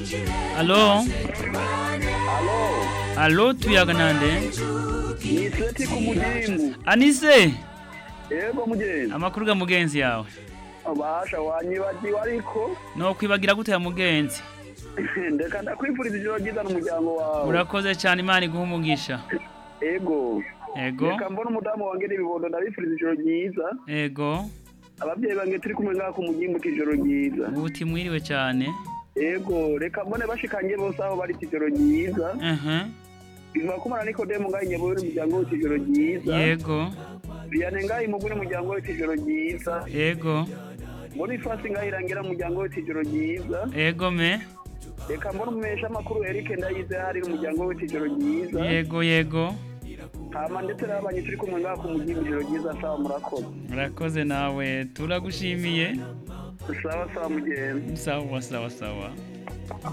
Alo, Alo, alo tuyaga nande? ni Seti ku mugimbu. Anise, Yego mugenzi. amakuru ga mugenzi yawe. Abasha wanyibagiwe ariko No kwibagira gute ya mugenzi? ndeka ndakwifuriza ijoro ryiza n'umuryango wawe. Urakoze cyane Imana iguha umugisha. Ego. Ego, Reka mbona umudamu wanjye n'ibibondo ndabifuriza ijoro ryiza. ego, Ababyeyi banjye turi kumwe ngaha ku mugimbu ijoro ryiza. uti mwiriwe cyane. Ego, reka mbone bashikanye bose aho bari ijoro ryiza. Mhm. Biva kumara Nikodemu ngaha inyabuye n'umuryango we ijoro ryiza. Yego, Vianney ngaha imugwi n'umuryango we ijoro ryiza. yego, Boniface ngaha irangira umuryango we ijoro ryiza. yego me. reka mbona umumesha amakuru Eric ndayize hari umuryango we ijoro ryiza Yego, yego. hama ndetse n'abanyi turi kumwe ngaha ku mugimbi ijoro ryiza sawa murakoze Urakoze nawe turagushimiye. sawa sawa mugenzi Sawa sawa sawa.